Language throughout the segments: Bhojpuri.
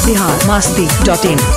बिहार मस्ती डॉट इन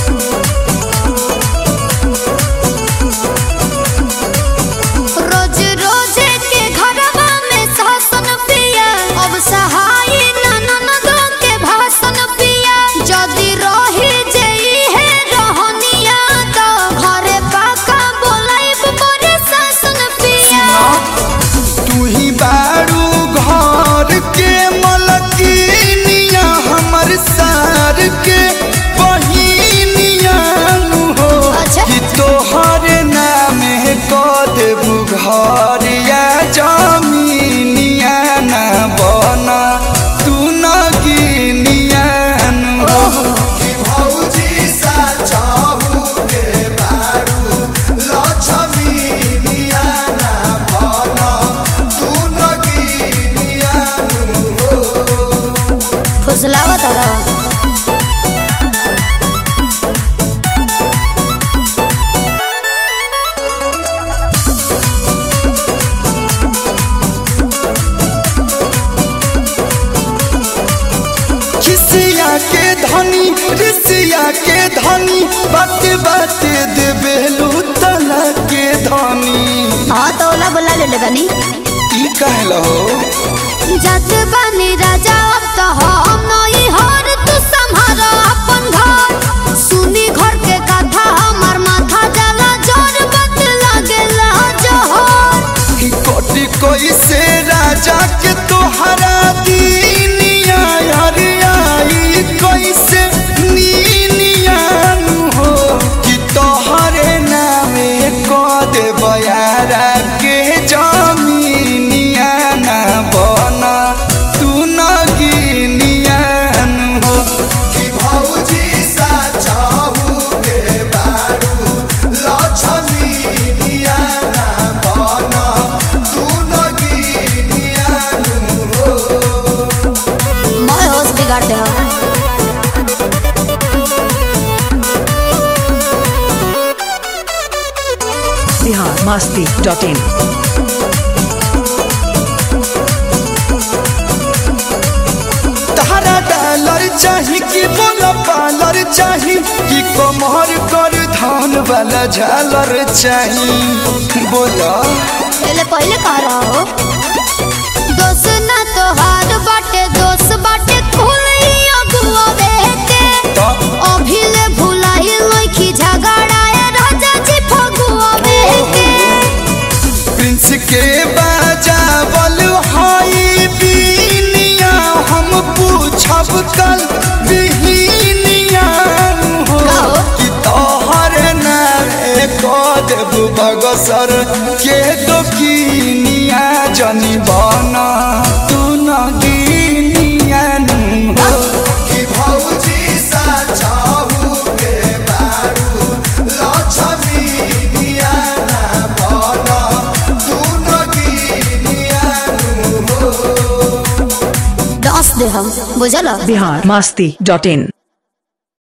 रोज रोज के घरवा में शासन पिया अब सहाय ननदो के भाषण पिया जदि रही जई है रहनिया तो घरे पाका बोलाइब बड़े शासन पिया तू ही बारू घर के मलकिनिया हमर सार के बहिनिया नु हो अच्छा। कि तोहर नाम क देबू घर या जमीनिया ना बना तू न गिनिया नु हो कि भौजी सा चाहू के बारू लक्ष्मीनिया ना बना तू न गिनिया फुसलावा तारा खिसिया के धनी ऋषिया के धनी बात बात देबेलू तना के धनी हाँ तो ओला बोला ले बनी ई कहलो जत बनी राजा अब तो हम नई हर तू संभार अपन घर सुनी घर के कथा हमर माथा जला जोर बत लागेला जोहर ई कोटि कोई से राजा के तोहरा दीनिया हरिया ई कोई से नीनिया नु हो कि तोहरे नामे को दे बयारा के जमीनिया ना बना तू न गिनिया नु हो कि भौजी सा चाहू के बारू लक्ष्मीनिया ना बना तू न गिनिया नु हो मैं होश बिगाड़ दे हो बिहार मस्ती डॉट इन तारा डॉलर चाही कि बोला पालर चाही कि कमर कर धान वाला झालर चाही बोला पहले पहले कह रहा हो दोस्त ना तो हार बाटे दोस्त बाटे खुली अगुआ बेटे तो अभिले भुलाई लइखी झगड़ाए राजा जी फगुआ बेटे प्रिंस के बजावल हाई बीनिया हम पूछब कल बिहिनिया हो कहो। कि तोहर नारे को देबू बगसर के दोकिनिया जनी बना तू न गिनिया हो कि भौजी सा चाहू के बारू लक्ष्मीनिया ना बना तू न गिनिया दस दे हम बुझल बिहार मस्ती डॉट इन